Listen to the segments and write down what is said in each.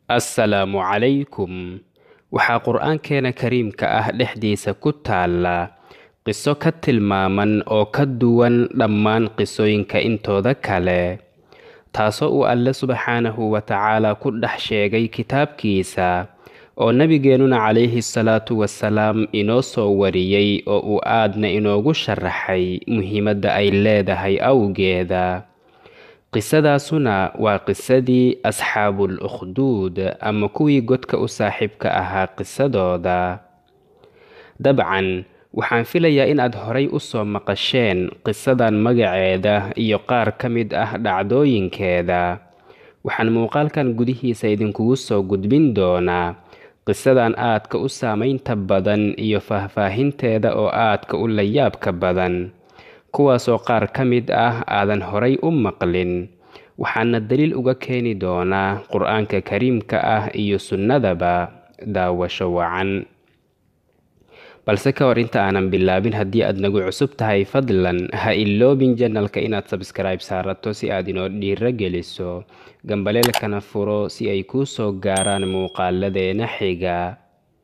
assalaamu calaykum waxaa qur-aankeena kariimka ah dhexdiisa ku taalla qiso ka tilmaaman oo ka duwan dhammaan qisooyinka intooda kale taasoo uu alle subxaanahu wa tacaala ku dhex sheegay kitaabkiisa oo nabigeennuna calayhi salaatu wasalaam inoo soo wariyey oo uu aadna inoogu sharaxay muhiimadda ay leedahay awgeeda qisadaasuna waa qisadii asxaabul ukhduud ama kuwii godka u saaxiibka ahaa qisadooda dabcan waxaan filayaa inaad horay u soo maqasheen qisadan magaceeda iyo qaar ka mid ah dhacdooyinkeeda waxaan muuqaalkan gudihiisa idinkugu soo gudbin doonaa qisadan aadka u saamaynta badan iyo faahfaahinteeda oo aadka u layaabka badan kuwaasoo qaar ka mid ah aadan horay u maqlin waxaana daliil uga keeni doonaa qur-aanka kariimka ah iyo sunnadaba daawasho wacan balse ka hor inta aanan bilaabin haddii aad nagu cusub tahay fadlan ha iloobin janalka inaad sabskribe saarato si aad inoo dhiiro geliso gambaleelkana furo si ay kuu soo gaaraan muuqaaladeena xiga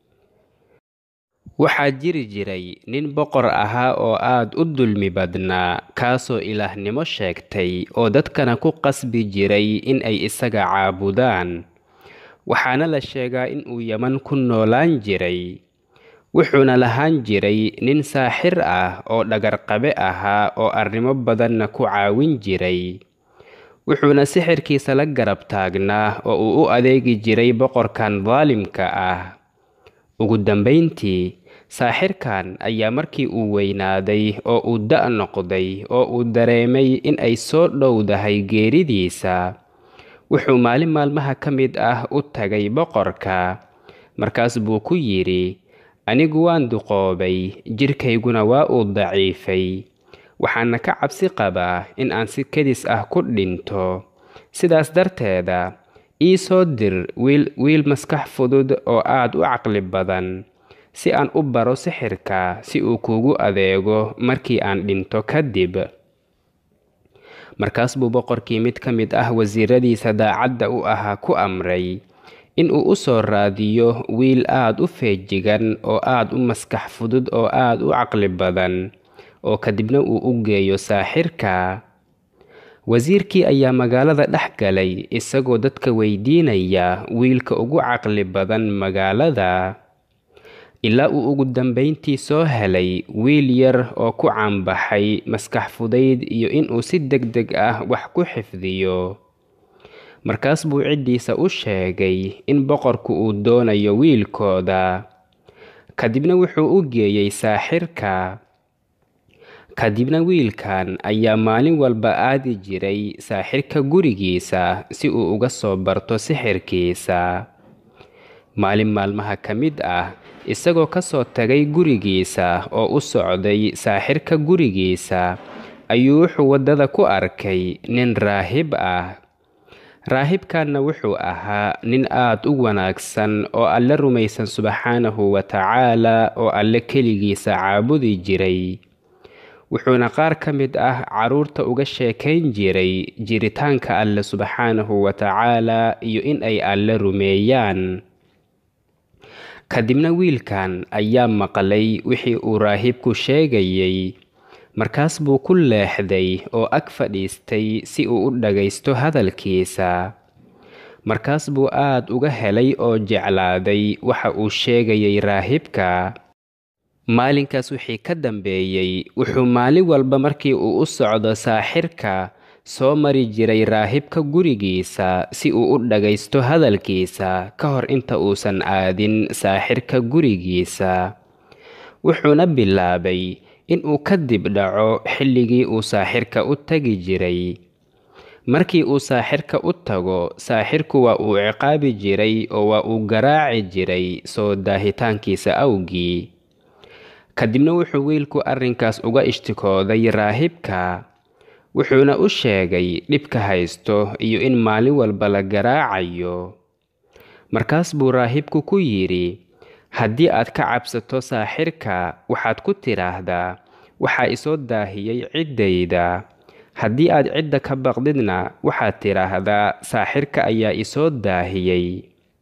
waxaa jiri jiray nin boqor ahaa oo aad u dulmi badnaa kaasoo ilaahnimo sheegtay oo dadkana ku qasbi jiray in ay isaga caabudaan waxaana la sheegaa in uu yaman ku noolaan jiray wuxuuna lahaan jiray nin saaxir ah oo dhagarqabe ahaa oo arrimo badanna ku caawin jiray wuxuuna sixirkiisa la garab taagnaa oo uu u adeegi jiray boqorkan daalimka ah ugu dambayntii saaxirkan ayaa markii uu weynaaday oo uu da' noqday oo uu dareemay in ay soo dhowdahay geeridiisa wuxuu maalin maalmaha ka mid ah u tagay boqorka markaas buu ku yidhi anigu waan duqoobay jidhkayguna waa uu daciifay waxaana ka cabsi qabaa in aan si kedis ah ku dhinto sidaas darteeda ii soo dir wiil maskax fudud oo aad u caqli badan si aan u baro sixirka si uu kuugu adeego markii aan dhinto kadib markaas buu boqorkii mid ka mid ah wasiiradiisa daacadda u ahaa ku amray in uu u soo raadiyo wiil aad u feejigan oo aad u maskax fudud oo aad u caqli badan oo kadibna uu u geeyo saaxirka wasiirkii ayaa magaalada dhex galay isagoo dadka weydiinaya wiilka ugu caqli badan magaalada ilaa uu ugu dambayntii soo helay wiil yar oo ku caanbaxay maskax fudayd iyo inuu si deg deg ah wax ku xifdiyo markaas buu ciddiisa u sheegay in boqorku uu doonayo wiilkooda kadibna wuxuu u geeyey saaxirka kadibna wiilkan ayaa maalin walba aadi jiray saaxirka gurigiisa si uu uga soo barto sixirkiisa maalin maalmaha ka mid ah isagoo ka soo tagay gurigiisa oo u socday saaxirka gurigiisa ayuu wuxuu waddada ku arkay nin raahib ah raahibkanna wuxuu ahaa nin aad u wanaagsan oo alle rumaysan subxaanahu wa tacaala oo alle keligiisa caabudi jiray wuxuuna qaar ka mid ah carruurta uga sheekayn jiray jiritaanka alle subxaanahu wa tacaala iyo in ay alle rumeeyaan kadibna wiilkan ayaa maqlay wixii uu raahibku sheegayey markaas buu ku leexday oo ag fadhiistay si uu u dhagaysto hadalkiisa markaas buu aad uga helay oo jeclaaday waxa uu sheegayay raahibka maalinkaas wixii ka dambeeyey wuxuu maalin walba markii uu u socdo saaxirka soo mari jiray raahibka gurigiisa si uu u dhagaysto hadalkiisa ka hor inta uusan aadin saaxirka gurigiisa wuxuuna bilaabay inuu kadib dhaco xilligii uu saaxirka u tagi jiray markii uu saaxirka u tago saaxirku waa uu ciqaabi jiray oo waa uu garaaci jiray soo daahitaankiisa awgii kadibna wuxuu wiilku arrinkaas uga ishtikooday raahibka wuxuuna u sheegay dhibka haysto iyo in maalin walba la garaacayo markaas buu raahibku ku yidhi haddii aad ka cabsato saaxirka waxaad ku tidhaahdaa waxaa isoo daahiyey ciddayda haddii aad cidda ka baqdidna waxaad tidhaahdaa saaxirka ayaa isoo daahiyey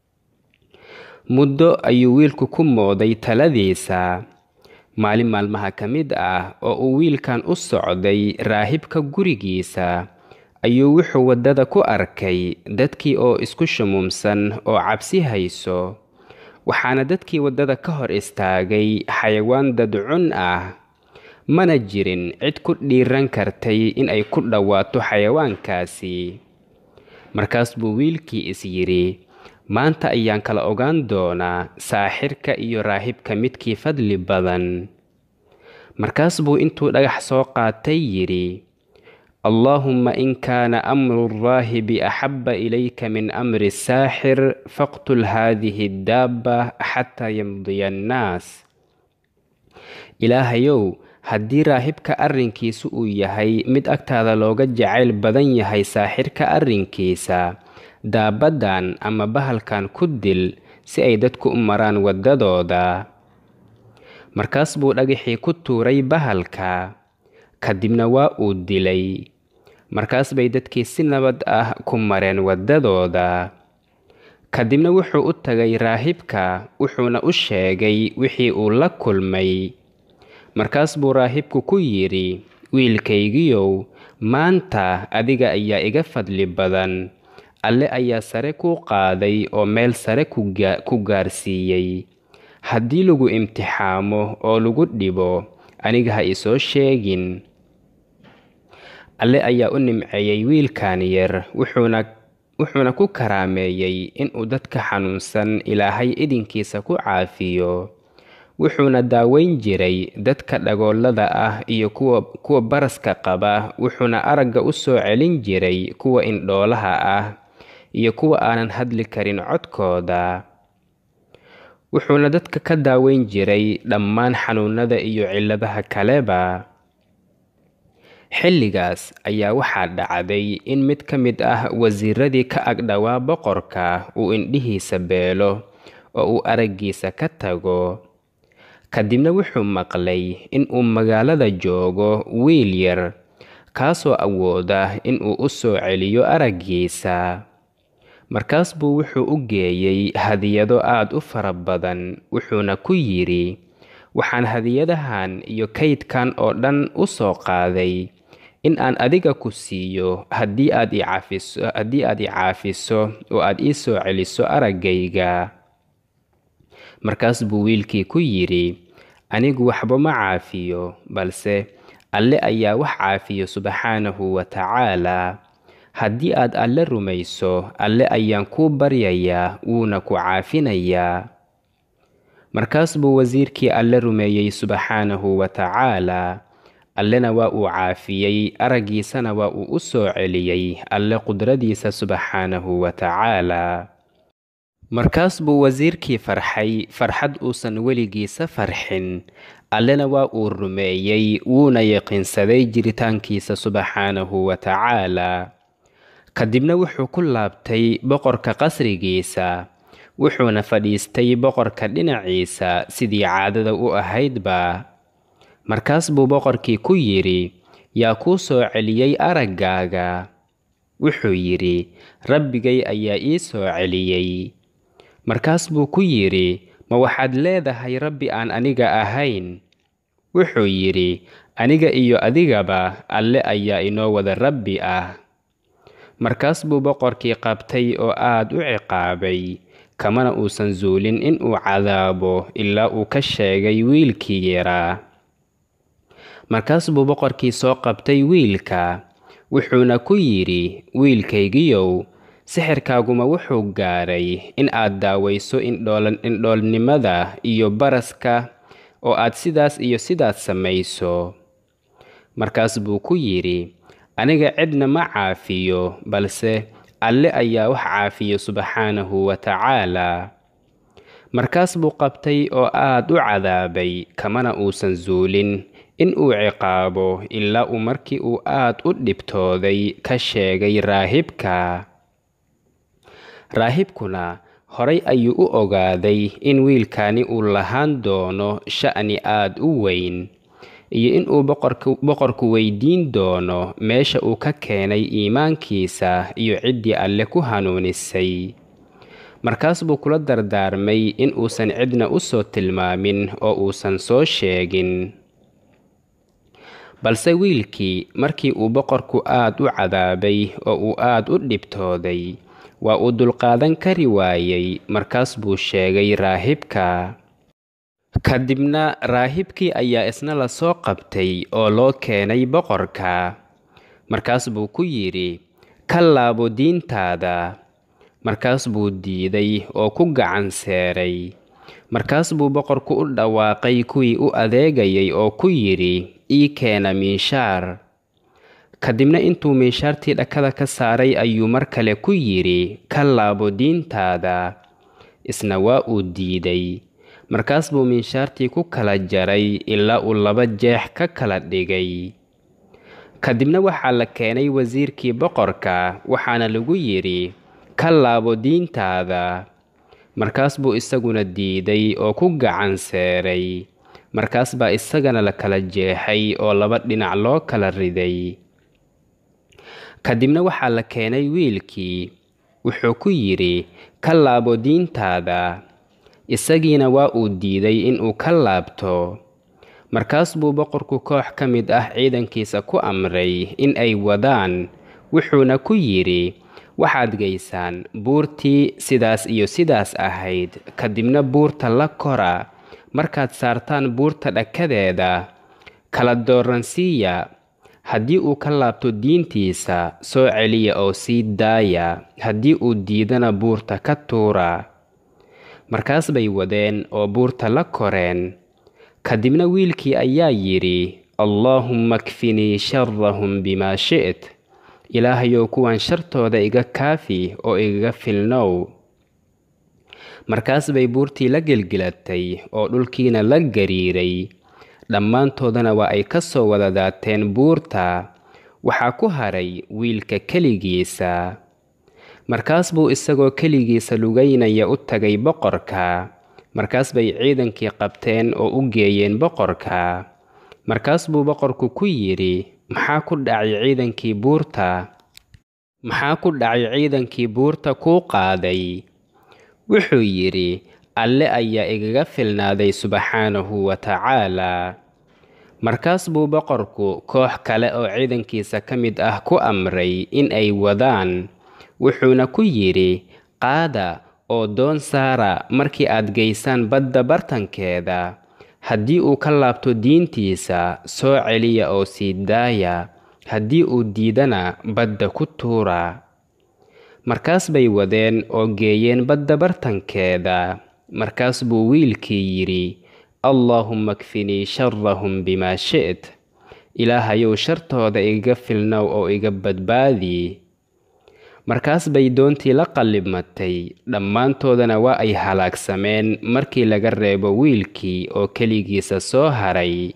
muddo ayuu wiilku ku mooday taladiisa maalin maalmaha ka mid ah oo uu wiilkan u socday raahibka gurigiisa ayuu wuxuu waddada ku arkay dadkii oo isku shumuumsan oo cabsi hayso waxaana dadkii waddada ka hor istaagay xayawaan dadcun ah mana jirin cid ku dhiiran kartay in ay ku dhowaato xayawaankaasi markaas buu wiilkii is yidhi maanta ayaan kala ogaan doonaa saaxirka iyo raahibka midkii fadli badan markaas buu intuu dhagax soo qaatay yidhi allaahumma in kaana amru raahibi axabba ilayka min amri saaxir faqtul haadihi daabba xataa yamdiya annaas ilaahayow haddii raahibka arrinkiisu uu yahay mid agtaada looga jacayl badan yahay saaxirka arrinkiisa daabaddan ama bahalkan ku dil si ay dadku u maraan waddadooda markaas buu dhagaxii ku tuuray bahalka kadibna waa uu dilay markaas bay dadkii si nabad ah ku mareen waddadooda kadibna wuxuu u tagay raahibka wuxuuna u sheegay wixii uu la kulmay markaas buu raahibku ku yidhi wiilkaygiyow maanta adiga ayaa iga fadli badan alle ayaa sare kuu qaaday oo meel sare ku gaarsiiyey haddii lagu imtixaamo oo lagu dhibo aniga ha isoo sheegin alle ayaa u nimceeyey wiilkan yar wuxuuna ku karaameeyey inuu dadka xanuunsan ilaahay idinkiisa ku caafiyo wuxuuna daaweyn jiray dadka dhagoolada ah iyo kuwa baraska qaba wuxuuna aragga u soo celin jiray kuwa indhoolaha ah iyo kuwa aanan hadli karin codkooda wuxuuna dadka ka daaweyn jiray dhammaan xanuunada iyo cilladaha kaleba xilligaas ayaa waxaa dhacday in mid ka mid ah wasiiradii ka agdhowaa boqorka uu indhihiisa beelo oo uu araggiisa ka tago kadibna wuxuu maqlay in uu magaalada joogo wiil yar kaasoo awooda in uu u soo celiyo araggiisa markaas buu wuxuu u geeyey hadiyado aad u fara badan wuxuuna ku yidhi waxaan hadiyadahan iyo kaydkan oo dhan u soo qaaday in aan adiga ku siiyo haddii aad i caafiso haddii aad i caafiso oo aad ii soo celiso araggayga markaas buu wiilkii ku yidhi anigu waxba ma caafiyo balse alle ayaa wax caafiyo subxaanahu wa tacaalaa haddii aad alle rumayso alle ayaan kuu baryayaa wuuna ku caafinayaa markaas buu wasiirkii alle rumeeyey subxaanahu wa tacaalaa allena waa uu caafiyey araggiisana waa uu u soo celiyey alle qudradiisa subxaanahu wa tacaalaa markaas buu wasiirkii farxay farxad uusan weligiisa farxin allena waa uu rumeeyey wuuna yaqiinsaday jiritaankiisa subxaanahu wa tacaalaa kadibna wuxuu ku laabtay boqorka qasrigiisa wuxuuna fadhiistay boqorka dhinaciisa sidii caadada u ahaydba markaas buu boqorkii ku yidhi yaa kuu soo celiyey araggaaga wuxuu yidhi rabbigay ayaa ii soo celiyey markaas buu ku yidhi ma waxaad leedahay rabbi aan aniga ahayn wuxuu yidhi aniga iyo adigaba alle ayaa inoo wada rabbi ah markaas buu boqorkii qabtay oo aad u ciqaabay kamana uusan zuulin in uu cadaabo ilaa uu ka sheegay wiilkii yaraa markaas buu boqorkii soo qabtay wiilka wuxuuna ku yidhi wiilkaygiyow sixirkaaguma wuxuu gaaray in aad daawayso indhoolnimada iyo baraska oo aad sidaas iyo sidaas samayso markaas buu ku yidhi aniga cidna ma caafiyo balse alle ayaa wax caafiyo subxaanahu wa tacaalaa markaas buu qabtay oo aad u cadaabay kamana uusan zuulin in uu ciqaabo ilaa uu markii uu aad u dhibtooday ka sheegay raahibka raahibkuna horay ayuu u ogaaday in wiilkani uu lahaan doono sha'ni aad u weyn iyo in uu boqorku weydiin doono meesha uu ka keenay iimaankiisa iyo ciddii alle ku hanuunisay markaas buu kula dardaarmay in uusan cidna u soo tilmaamin oo uusan soo sheegin balse wiilkii markii uu boqorku aad u cadaabay oo uu aad u dhibtooday waa uu dulqaadan kari waayey markaas buu sheegay raahibka kadibna raahibkii ayaa isna la soo qabtay oo loo keenay boqorka markaas buu ku yidhi ka laabo diintaada markaas buu diiday oo ku gacan seeray markaas buu boqorku u dhawaaqay kuwii u adeegayay oo ku yidhi ii keena miishaar kadibna intuu miishaartii dhakada ka saaray ayuu mar kale ku yidhi ka laabo diintaada isna waa uu diiday markaas buu miishaartii ku kala jaray ilaa uu laba jeex ka kala dhigay kadibna waxaa la keenay wasiirkii boqorka waxaana lagu yidhi ka laabo diintaada markaas buu isaguna diiday oo ku gacan seeray markaas baa isagana la kala jeexay oo laba dhinac loo kala riday kadibna waxaa la keenay wiilkii wuxuu ku yidhi ka laabo diintaada isagiina waa uu diiday inuu ka laabto markaas buu boqorku koox ka mid ah ciidankiisa ku amray in ay wadaan wuxuuna ku yidhi waxaad gaysaan buurtii sidaas iyo sidaas ahayd kadibna buurta la kora markaad saartaan buurta dhakadeeda kala dooransiiya haddii uu ka laabto diintiisa soo celiya oo sii daaya haddii uu diidana buurta ka tuura markaas bay wadeen oo buurta la koreen kadibna wiilkii ayaa yidhi allaahumma kfinii sharahum bimaa shi't ilaahayow kuwan shartooda iga kaafi oo igaga filnow markaas bay buurtii la gelgelatay oo dhulkiina la gariiray dhammaantoodana waa ay ka soo wada daateen buurta waxaa ku haray wiilka keligiisa markaas buu isagoo keligiisa lugaynaya u tagay boqorka markaas bay ciidankii qabteen oo u geeyeen boqorka markaas buu boqorku ku yidhi maxaa ku dhacay ciidankii buurta maxaa ku dhacay ciidankii buurta kuu qaaday wuxuu yidhi alle ayaa igaga filnaaday subxaanahu wa tacaalaa markaas buu boqorku koox kale oo ciidankiisa ka mid ah ku amray in ay wadaan wuxuuna ku yidhi qaada oo doon saara markii aad geysaan badda bartankeeda haddii uu ka laabto diintiisa soo celiya oo sii daaya haddii uu diidana badda ku tuura markaas bay wadeen oo geeyeen badda bartankeeda markaas buu wiilkii yidhi allaahumma kfinii sharahum bimaa shi't ilaahayow shartooda igaga filnow oo iga badbaadi markaas bay doontii la qallibmatay dhammaantoodana waa ay halaagsameen markii laga reebo wiilkii oo keligiisa soo haray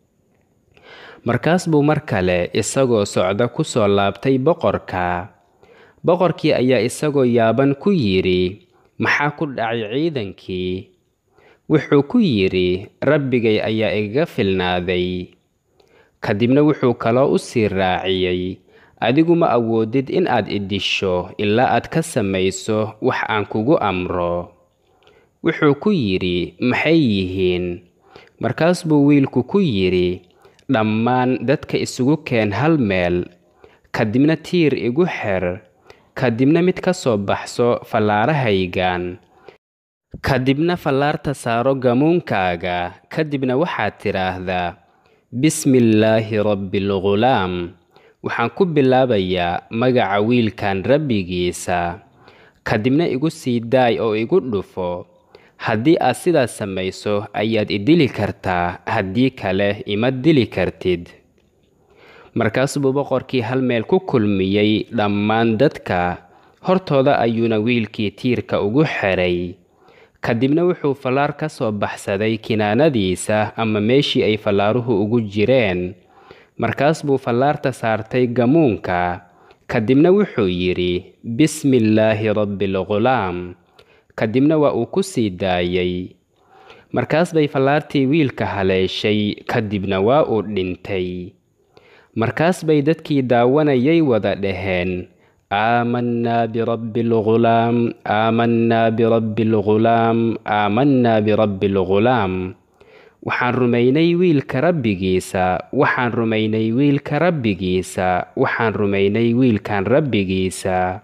markaas buu mar kale isagoo socda ku soo laabtay boqorka boqorkii ayaa isagoo yaaban ku yidhi maxaa ku dhacay ciidankii wuxuu ku yidhi rabbigay ayaa igaga filnaaday kadibna wuxuu kaloo u sii raaciyey adigu ma awoodid in aad idisho ilaa aad ka samayso wax aan kugu amro wuxuu ku yidhi maxay yihiin markaas buu wiilku ku yidhi dhammaan dadka isugu keen hal meel kadibna tiir igu xer kadibna mid ka soo baxso fallaarahaygan kadibna fallaarta saaro gamuunkaaga kadibna waxaad tidhaahdaa bismillaahi rabbialghulaam waxaan ku bilaabayaa magaca wiilkan rabbigiisa kadibna igu sii daay oo igu dhufo haddii aad sidaas samayso ayaad i dili kartaa haddii kale ima dili kartid markaas buu boqorkii hal meel ku kulmiyey dhammaan dadka hortooda ayuuna wiilkii tiirka ugu xeray kadibna wuxuu fallaar ka soo baxsaday kinaanadiisa ama meeshii ay fallaaruhu ugu jireen markaas buu fallaarta saartay gamuunka kadibna wuxuu yidhi bismillaahi rabbialghulaam kadibna waa uu ku sii daayey markaas bay fallaartii wiilka haleeshay kadibna waa uu dhintay markaas bay dadkii daawanayay wada dhaheen aamanaa birabbi lghulaam aamanaa birabbi lghulaam aamanaa birabbi lghulaam waxaan rumaynay wiilka rabbigiisa waxaan rumaynay wiilka rabbigiisa waxaan rumaynay wiilkan rabbigiisa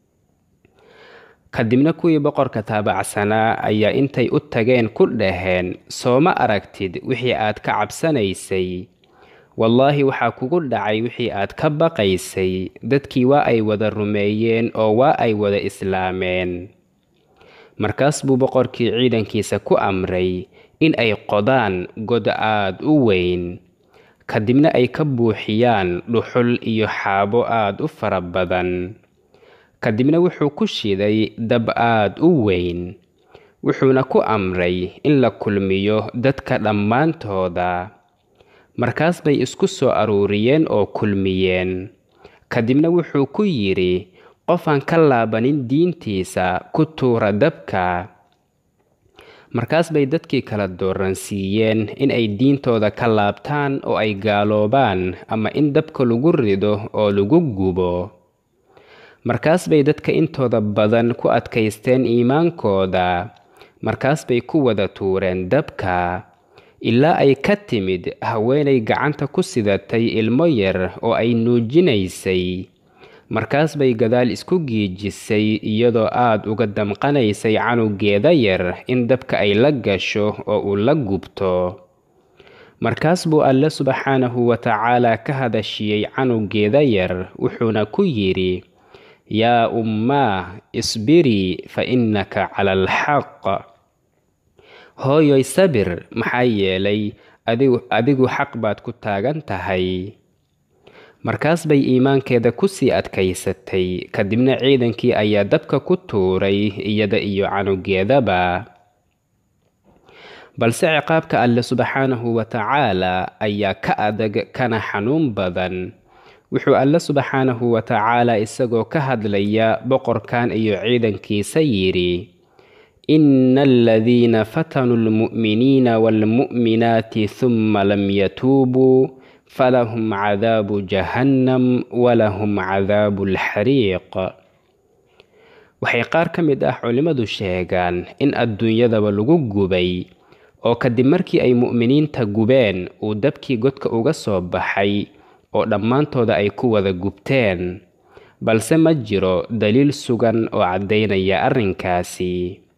kadibna kuwii boqorka taabacsanaa ayaa intay u tageen ku dhaheen sooma aragtid wixii aad ka cabsanaysay wallaahi waxaa kugu dhacay wixii aad ka baqaysay dadkii waa ay wada rumeeyeen oo waa ay wada islaameen markaas buu boqorkii ciidankiisa ku amray in ay qodaan god aad u weyn kadibna ay ka buuxiyaan dhuxul iyo xaabo aad u fara badan kadibna wuxuu ku shiday dab aad u weyn wuxuuna ku amray in la kulmiyo dadka dhammaantooda markaas bay isku soo aruuriyeen oo kulmiyeen kadibna wuxuu ku yidhi qofaan ka laabanin diintiisa ku tuura dabka markaas bay dadkii kala dooransiiyeen in ay diintooda ka laabtaan oo ay gaaloobaan ama in dabka lagu rido oo lagu gubo markaas bay dadka intooda badan ku adkaysteen iimaankooda markaas bay ku wada tuureen dabka ilaa ay ka timid haweenay gacanta ku sidatay ilmo yar oo ay nuujinaysay markaas bay gadaal isku giijisay iyadoo aad uga damqanaysay canugeeda yar in dabka ay la gasho oo uu la gubto markaas buu alle subxaanahu wa tacaalaa ka hadashiyey canugeeda yar wuxuuna ku yidhi yaa ummaa isbirii fa innaka cala alxaq hooyoy sabir maxaa yeelay adigu xaq baad ku taagan tahay markaas bay iimaankeeda ku sii adkaysatay kadibna ciidankii ayaa dabka ku tuuray iyada iyo canugeedaba balse ciqaabka alle subxaanahu wa tacaalaa ayaa ka adag kana xanuun badan wuxuu alle subxaanahu wa tacaalaa isagoo ka hadlaya boqorkan iyo ciidankiisa yidhi ina aladiina fatanuu lmu'miniina waalmu'minaati huma lam yatuubuu falahum cadaabu jahannam walahum cadaabu alxariiq waxay qaar ka mid ah culimmadu sheegaan in adduunyadaba lagu gubay oo kadib markii ay mu'miniinta gubeen uu dabkii godka uga soo baxay oo dhammaantooda ay ku wada gubteen balse ma jiro daliil sugan oo caddaynaya arrinkaasi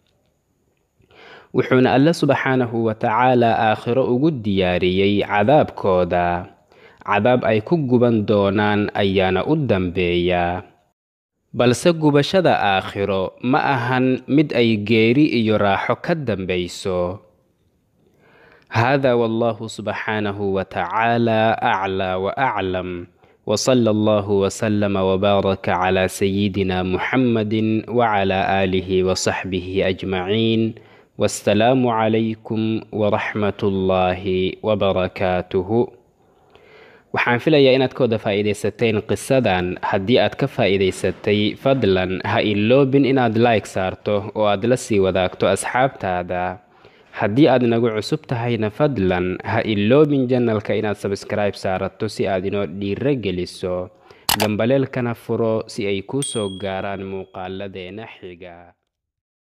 wuxuuna alle subxaanahu wa tacaalaa aakhiro ugu diyaariyey cadaabkooda cadaab ay ku guban doonaan ayaana u dambeeya balse gubashada aakhiro ma ahan mid ay geeri iyo raaxo ka dambayso hada wallahu subxaanahu wa tacaalaa aclaa wa aclam وصلى الله وسلم وبارك على سيدنا محمد وعلى آله وصحبه أجمعين والسلام عليكم ورحمة الله وبركاته waxaan filayaa inaad ka wada faa'iidaysateen qisadan haddii aad ka faa'iidaysatay fadlan ha iloobin inaad like saarto oo aad la sii wadaagto asxaabtaada haddii aad nagu cusub tahayna fadlan ha iloobin janalka inaad sabskribe saarato si aad inoo dhiiro geliso gambaleelkana furo si ay kuu soo gaaraan muuqaaladeena xiga